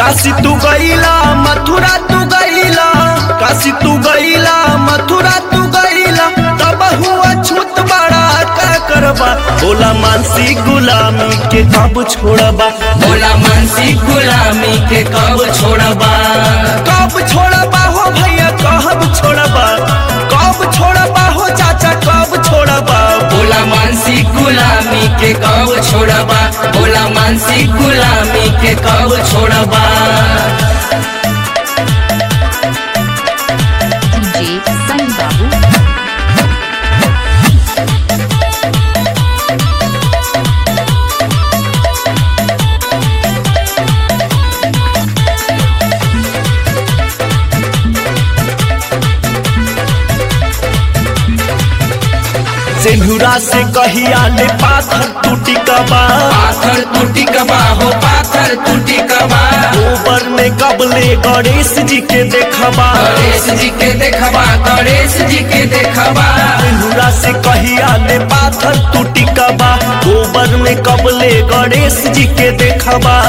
काशी तू गईला मथुरा तू गईला काशी तू गईला मथुरा तू गईला तब हुआ छूत बड़ा का करबा बोला मानसी गुलामी के कब छोड़बा बोला मानसी गुलामी के कब छोड़बा कब छोड़बा हो भैया कब छोड़बा कब छोड़बा हो चाचा कब छोड़बा बोला मानसी गुलामी के कब छोड़बा बोला मानसी गुलामी के कब छोड़बा DJ Sunny Babu. सिंधुरा से कहिया ले पाथर टूटी कबा पाथर टूटी कबा हो पाथर टूटी कबा गोबर में कबले गणेश जी के देखबा गणेश जी के देखबा गणेश जी के देखबा सिंधुरा से कहिया ले पाथर टूटी कबा गोबर में कबले गणेश जी के देखबा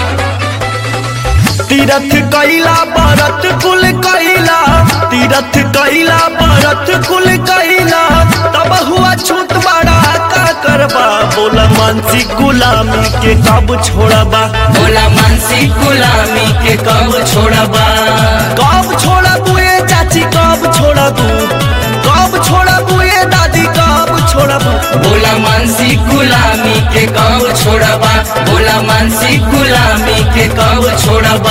तीरथ कैला बरत कुल कैला तीरथ कैला बरत कुल कैला तब हुआ छूट बड़ा का करबा बोला मानसी गुलामी के कब छोड़बा बोला मानसी गुलामी के कब छोड़बा कब छोड़बू ये चाची कब छोड़बू कब छोड़बू ये दादी कब छोड़बू बोला मानसी गुलामी के कब छोड़बा बोला मानसी गुलामी के कब छोड़बा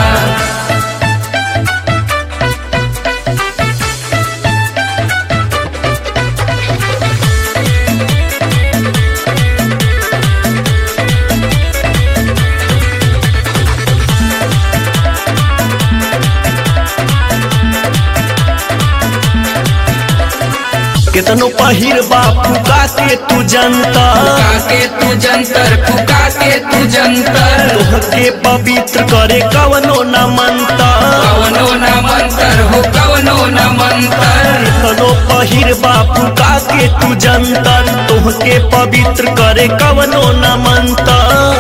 कितनो पहिर बापू का के तू जनता फुका के तू जंतर फुका के तू जंतर तोहके पवित्र करे कवनो न मनता कवनो न मंतर हो कवनो न मंतर कितनो पहिर बापू का के तू जंतर तोहके पवित्र करे कवनो न मनता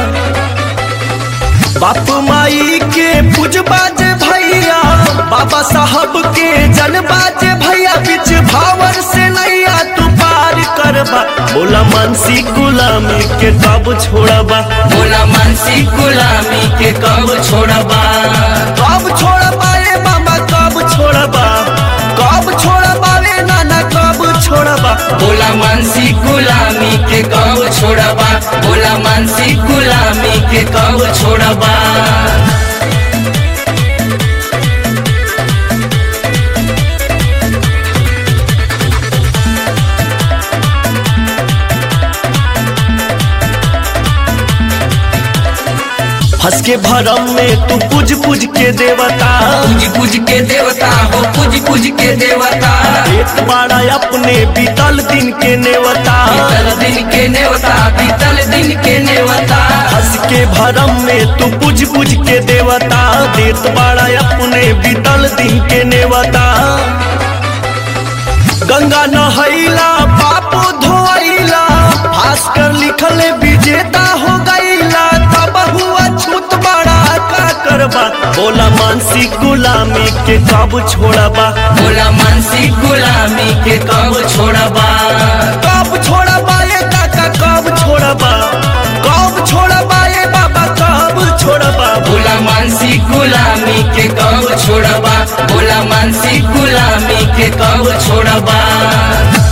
बाप माई के पूजबाज भैया बाबा साहब के जनबाज भैया बीच भावर से नैया तू पार करबा बोला मानसी गुलामी के कब छोड़बा बोला मानसी गुलामी के कब छोड़बा कब छोड़बा ए मामा कब छोड़बा कब छोड़बा रे नाना कब छोड़बा बोला मानसी गुलामी के कब छोड़बा बोला मानसी गुलामी के कब छोड़बा हंस के भरम में तू पूज पूज के देवता पूज पूज के देवता हो पूज पूज के देवता एक बाड़ा अपने बीतल दिन के नेवता बीतल दिन के नेवता बीतल दिन के नेवता हंस के भरम में तू पूज पूज के देवता देत बाड़ा अपने बीतल दिन के नेवता गंगा नहैला पाप धोइला भास्कर लिखल विजेता हो गईला तब हुआ छूत बड़ा का करबा बोला मानसी गुलामी के कब छोड़बा बोला मानसी गुलामी के कब छोड़बा कब छोड़बा ये काका कब छोड़बा कब छोड़बा ये बाबा कब छोड़बा बोला मानसी गुलामी के कब छोड़बा बोला मानसी गुलामी के कब छोड़बा